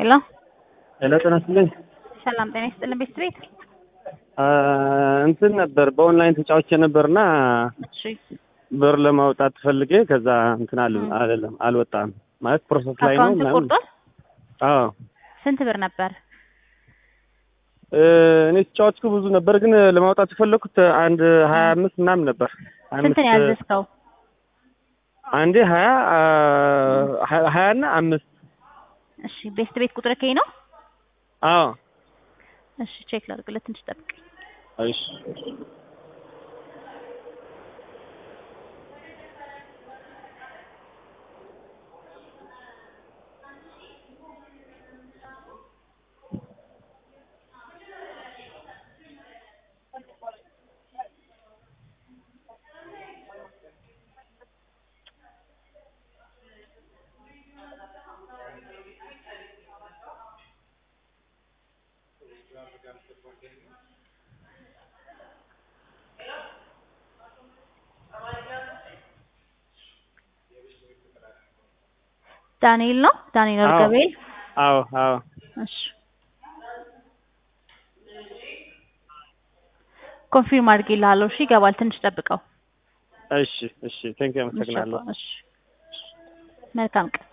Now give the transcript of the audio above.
ሄሎ ሄሎ ጤና ይስጥልኝ። ሰላም ጤና ይስጥልን ቤት ቤት እንትን ነበር በኦንላይን ተጫውቼ ነበርና እሺ ብር ለማውጣት ፈልጌ ከዛ እንትን አለ አይደለም አልወጣም ማለት ፕሮሰስ ላይ ነው አካውንት ምናምን። ቆርጧል አዎ ስንት ብር ነበር እ እኔ ተጫወትኩ ብዙ ነበር፣ ግን ለማውጣት የፈለኩት አንድ ሀያ አምስት ምናምን ነበር። ሀያ ስንት ነው አምስት- ያዘዝከው አንዴ ሀያ አ- ሀያ እና አምስት እሺ ቤስት ቤት ቁጥር ከይ ነው አዎ እሺ ቼክ ላድርግለት ትንሽ ጠብቀኝ እሺ ዳንኤል ነው ዳንኤል አዎ። ወርገቤል አዎ አዎ እሺ ኮንፊርም አድርጌልሃለሁ እሺ ይገባል ትንሽ ጠብቀው እሺ እሺ ቴንክ አመሰግናለሁ። እሺ መልካም ቀን